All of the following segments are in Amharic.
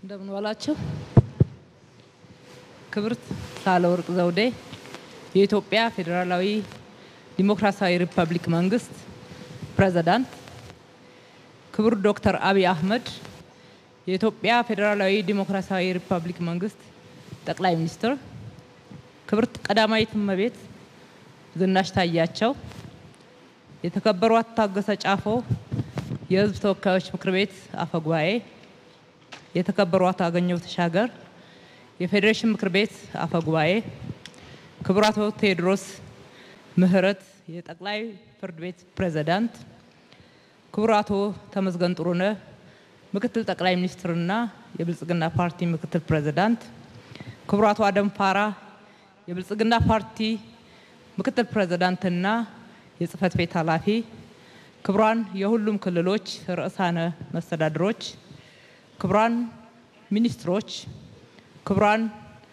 እንደምን ዋላችሁ። ክብርት ሳህለወርቅ ዘውዴ የኢትዮጵያ ፌዴራላዊ ዲሞክራሲያዊ ሪፐብሊክ መንግስት ፕሬዝዳንት፣ ክቡር ዶክተር አብይ አህመድ የኢትዮጵያ ፌዴራላዊ ዲሞክራሲያዊ ሪፐብሊክ መንግስት ጠቅላይ ሚኒስትር፣ ክብርት ቀዳማዊት እመቤት ዝናሽ ታያቸው፣ የተከበሩ አቶ ታገሰ ጫፎ የህዝብ ተወካዮች ምክር ቤት አፈ ጉባኤ፣ የተከበሩ አቶ አገኘሁ ተሻገር የፌዴሬሽን ምክር ቤት አፈ ጉባኤ፣ ክቡር አቶ ቴዎድሮስ ምህረት የጠቅላይ ፍርድ ቤት ፕሬዝዳንት፣ ክቡር አቶ ተመስገን ጥሩነህ ምክትል ጠቅላይ ሚኒስትርና የብልጽግና ፓርቲ ምክትል ፕሬዝዳንት፣ ክቡር አቶ አደም ፋራ የብልጽግና ፓርቲ ምክትል ፕሬዝዳንትና የጽህፈት ቤት ኃላፊ፣ ክቡራን የሁሉም ክልሎች ርዕሳነ መስተዳድሮች፣ ክቡራን ሚኒስትሮች፣ ክቡራን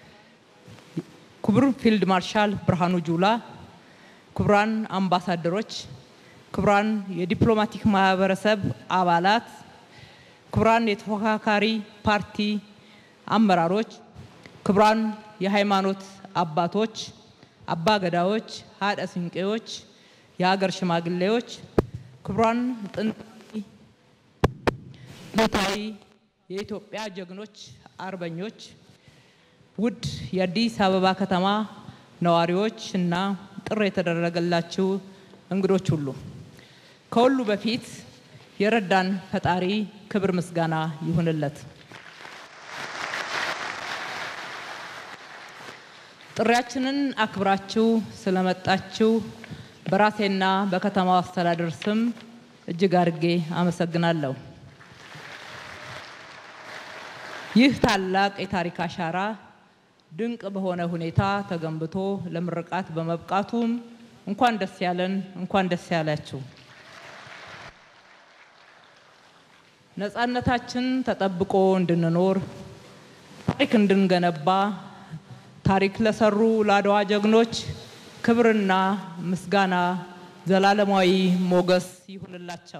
ክቡር ፊልድ ማርሻል ብርሃኑ ጁላ፣ ክቡራን አምባሳደሮች፣ ክቡራን የዲፕሎማቲክ ማህበረሰብ አባላት፣ ክቡራን የተፎካካሪ ፓርቲ አመራሮች፣ ክቡራን የሃይማኖት አባቶች፣ አባ ገዳዎች፣ ሀደ ስንቄዎች፣ የሀገር ሽማግሌዎች፣ ክቡራን ጥንታዊ የኢትዮጵያ ጀግኖች አርበኞች፣ ውድ የአዲስ አበባ ከተማ ነዋሪዎች እና ጥሪ የተደረገላችሁ እንግዶች ሁሉ ከሁሉ በፊት የረዳን ፈጣሪ ክብር ምስጋና ይሁንለት። ጥሪያችንን አክብራችሁ ስለመጣችሁ በራሴና በከተማው አስተዳደር ስም እጅግ አድርጌ አመሰግናለሁ። ይህ ታላቅ የታሪክ አሻራ ድንቅ በሆነ ሁኔታ ተገንብቶ ለምርቃት በመብቃቱም እንኳን ደስ ያለን፣ እንኳን ደስ ያላችሁ። ነፃነታችን ተጠብቆ እንድንኖር ታሪክ እንድንገነባ ታሪክ ለሰሩ ለአድዋ ጀግኖች ክብርና ምስጋና ዘላለማዊ ሞገስ ይሁንላቸው።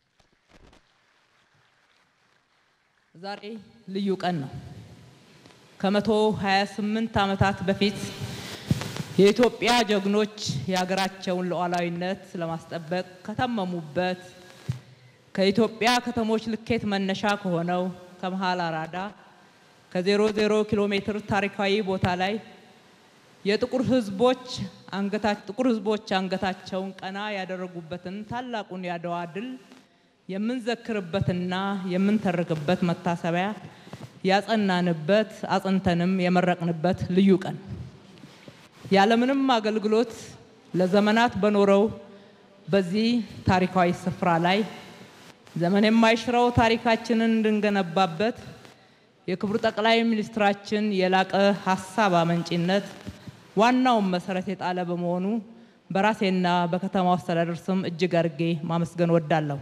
ዛሬ ልዩ ቀን ነው። ከመቶ 28 ዓመታት በፊት የኢትዮጵያ ጀግኖች የሀገራቸውን ሉዓላዊነት ለማስጠበቅ ከተመሙበት ከኢትዮጵያ ከተሞች ልኬት መነሻ ከሆነው ከመሃል አራዳ ከዜሮ ዜሮ ኪሎ ሜትር ታሪካዊ ቦታ ላይ የጥቁር ሕዝቦች ጥቁር ሕዝቦች አንገታቸውን ቀና ያደረጉበትን ታላቁን የአድዋ ድል የምንዘክርበትና የምንተርክበት መታሰቢያ ያጸናንበት አጽንተንም የመረቅንበት ልዩ ቀን ያለምንም አገልግሎት ለዘመናት በኖረው በዚህ ታሪካዊ ስፍራ ላይ ዘመን የማይሽረው ታሪካችንን እንድንገነባበት የክቡር ጠቅላይ ሚኒስትራችን የላቀ ሀሳብ አመንጪነት ዋናውን መሰረት የጣለ በመሆኑ በራሴና በከተማው አስተዳደር ስም እጅግ አድርጌ ማመስገን ወዳለሁ።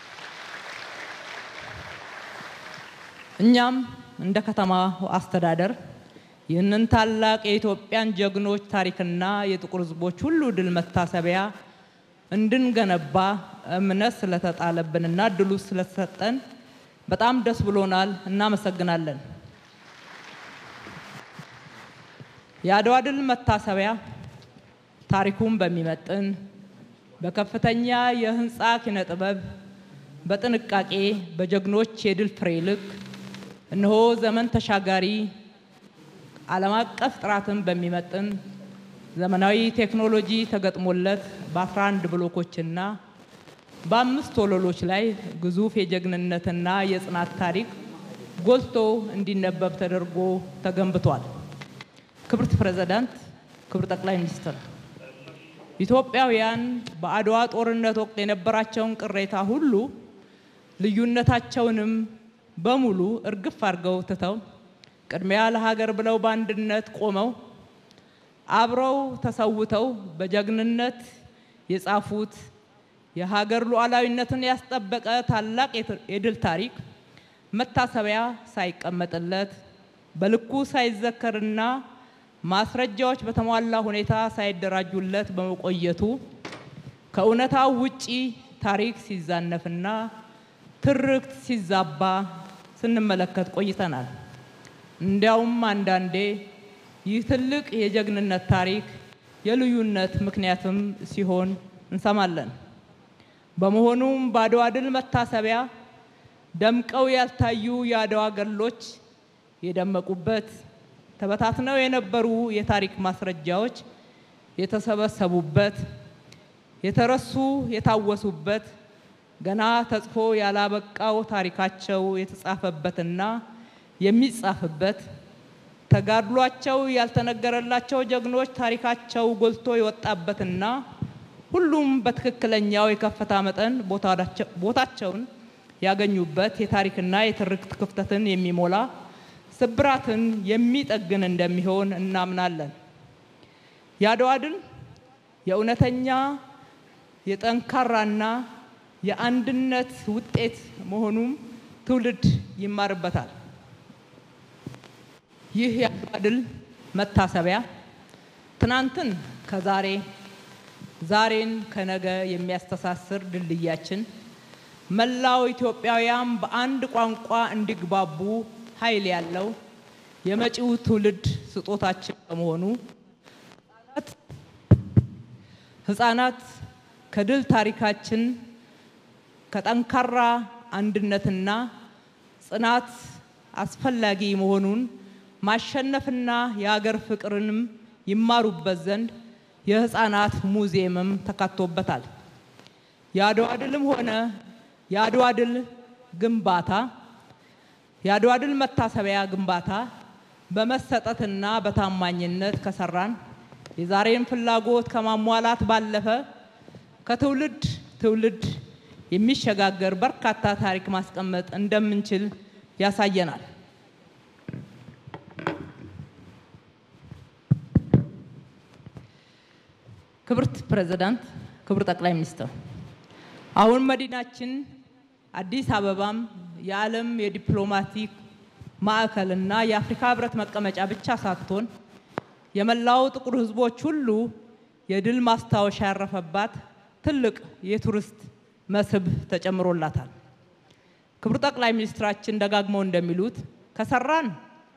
እኛም እንደ ከተማ አስተዳደር ይህንን ታላቅ የኢትዮጵያን ጀግኖች ታሪክና የጥቁር ሕዝቦች ሁሉ ድል መታሰቢያ እንድንገነባ እምነት ስለተጣለብንና እድሉ ስለተሰጠን በጣም ደስ ብሎናል። እናመሰግናለን። የአድዋ ድል መታሰቢያ ታሪኩን በሚመጥን በከፍተኛ የህንፃ ኪነ ጥበብ በጥንቃቄ በጀግኖች የድል ፍሬ ልክ እነሆ ዘመን ተሻጋሪ ዓለም አቀፍ ጥራትን በሚመጥን ዘመናዊ ቴክኖሎጂ ተገጥሞለት በ11 ብሎኮችና በአምስት ወለሎች ላይ ግዙፍ የጀግንነትና የጽናት ታሪክ ጎልቶ እንዲነበብ ተደርጎ ተገንብቷል። ክብርት ፕሬዝዳንት፣ ክብር ጠቅላይ ሚኒስትር፣ ኢትዮጵያውያን በአድዋ ጦርነት ወቅት የነበራቸውን ቅሬታ ሁሉ ልዩነታቸውንም በሙሉ እርግፍ አድርገው ትተው ቅድሚያ ለሀገር ብለው በአንድነት ቆመው አብረው ተሰውተው በጀግንነት የጻፉት የሀገር ሉዓላዊነትን ያስጠበቀ ታላቅ የድል ታሪክ መታሰቢያ ሳይቀመጥለት በልኩ ሳይዘከርና ማስረጃዎች በተሟላ ሁኔታ ሳይደራጁለት በመቆየቱ ከእውነታው ውጪ ታሪክ ሲዛነፍና ትርክት ሲዛባ ስንመለከት ቆይተናል። እንዲያውም አንዳንዴ ይህ ትልቅ የጀግንነት ታሪክ የልዩነት ምክንያትም ሲሆን እንሰማለን። በመሆኑም በአድዋ ድል መታሰቢያ ደምቀው ያልታዩ የአድዋ ገድሎች የደመቁበት፣ ተበታትነው የነበሩ የታሪክ ማስረጃዎች የተሰበሰቡበት፣ የተረሱ የታወሱበት፣ ገና ተጽፎ ያላበቃው ታሪካቸው የተጻፈበትና የሚጻፍበት ተጋድሏቸው ያልተነገረላቸው ጀግኖች ታሪካቸው ጎልቶ የወጣበትና ሁሉም በትክክለኛው የከፍታ መጠን ቦታቸውን ያገኙበት የታሪክና የትርክት ክፍተትን የሚሞላ ስብራትን የሚጠግን እንደሚሆን እናምናለን። የአድዋ ድል የእውነተኛ የጠንካራና የአንድነት ውጤት መሆኑም ትውልድ ይማርበታል። ይህ የአድዋ ድል መታሰቢያ ትናንትን ከዛሬ ዛሬን ከነገ የሚያስተሳስር ድልድያችን መላው ኢትዮጵያውያን በአንድ ቋንቋ እንዲግባቡ ኃይል ያለው የመጪው ትውልድ ስጦታችን በመሆኑ ሕፃናት ከድል ታሪካችን ከጠንካራ አንድነትና ጽናት አስፈላጊ መሆኑን ማሸነፍና የሀገር ፍቅርንም ይማሩበት ዘንድ የህፃናት ሙዚየምም ተካቶበታል። የአድዋ ድልም ሆነ የአድዋ ድል ግንባታ የአድዋ ድል መታሰቢያ ግንባታ በመሰጠትና በታማኝነት ከሰራን የዛሬን ፍላጎት ከማሟላት ባለፈ ከትውልድ ትውልድ የሚሸጋገር በርካታ ታሪክ ማስቀመጥ እንደምንችል ያሳየናል። ክብርት ፕሬዝዳንት፣ ክቡር ጠቅላይ ሚኒስትር፣ አሁን መዲናችን አዲስ አበባም የዓለም የዲፕሎማቲክ ማዕከልና የአፍሪካ ህብረት መቀመጫ ብቻ ሳትሆን የመላው ጥቁር ህዝቦች ሁሉ የድል ማስታወሻ ያረፈባት ትልቅ የቱሪስት መስህብ ተጨምሮላታል። ክቡር ጠቅላይ ሚኒስትራችን ደጋግመው እንደሚሉት ከሰራን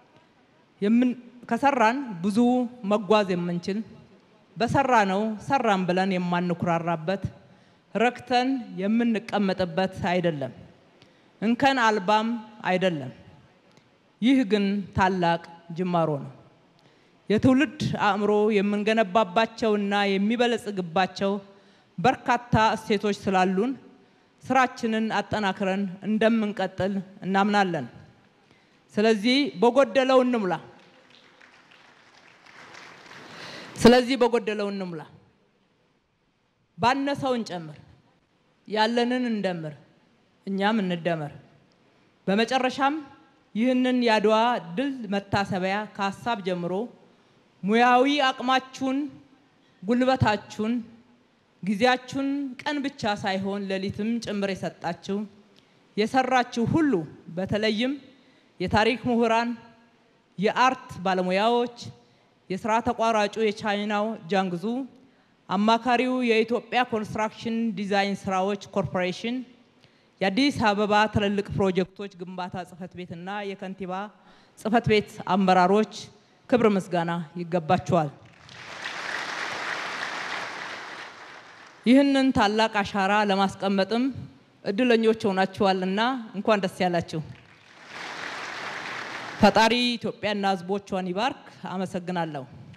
ከሰራን ብዙ መጓዝ የምንችል በሰራ ነው ሰራን ብለን የማንኩራራበት ረክተን የምንቀመጥበት አይደለም፣ እንከን አልባም አይደለም። ይህ ግን ታላቅ ጅማሮ ነው። የትውልድ አእምሮ የምንገነባባቸውና የሚበለጽግባቸው በርካታ እሴቶች ስላሉን ስራችንን አጠናክረን እንደምንቀጥል እናምናለን። ስለዚህ በጎደለው እንሙላ። ስለዚህ በጎደለው እንሙላ፣ ባነሰው እንጨምር፣ ያለንን እንደምር፣ እኛም እንደመር። በመጨረሻም ይህንን የአድዋ ድል መታሰቢያ ከሀሳብ ጀምሮ ሙያዊ አቅማችሁን፣ ጉልበታችሁን፣ ጊዜያችሁን ቀን ብቻ ሳይሆን ሌሊትም ጭምር የሰጣችሁ የሰራችሁ ሁሉ በተለይም የታሪክ ምሁራን፣ የአርት ባለሙያዎች፣ የስራ ተቋራጩ የቻይናው ጃንግዙ፣ አማካሪው የኢትዮጵያ ኮንስትራክሽን ዲዛይን ስራዎች ኮርፖሬሽን፣ የአዲስ አበባ ትልልቅ ፕሮጀክቶች ግንባታ ጽህፈት ቤትና የከንቲባ ጽህፈት ቤት አመራሮች ክብር ምስጋና ይገባቸዋል። ይህንን ታላቅ አሻራ ለማስቀመጥም እድለኞች ሆናችኋልና እንኳን ደስ ያላችሁ። ፈጣሪ ኢትዮጵያና ሕዝቦቿን ይባርክ። አመሰግናለሁ።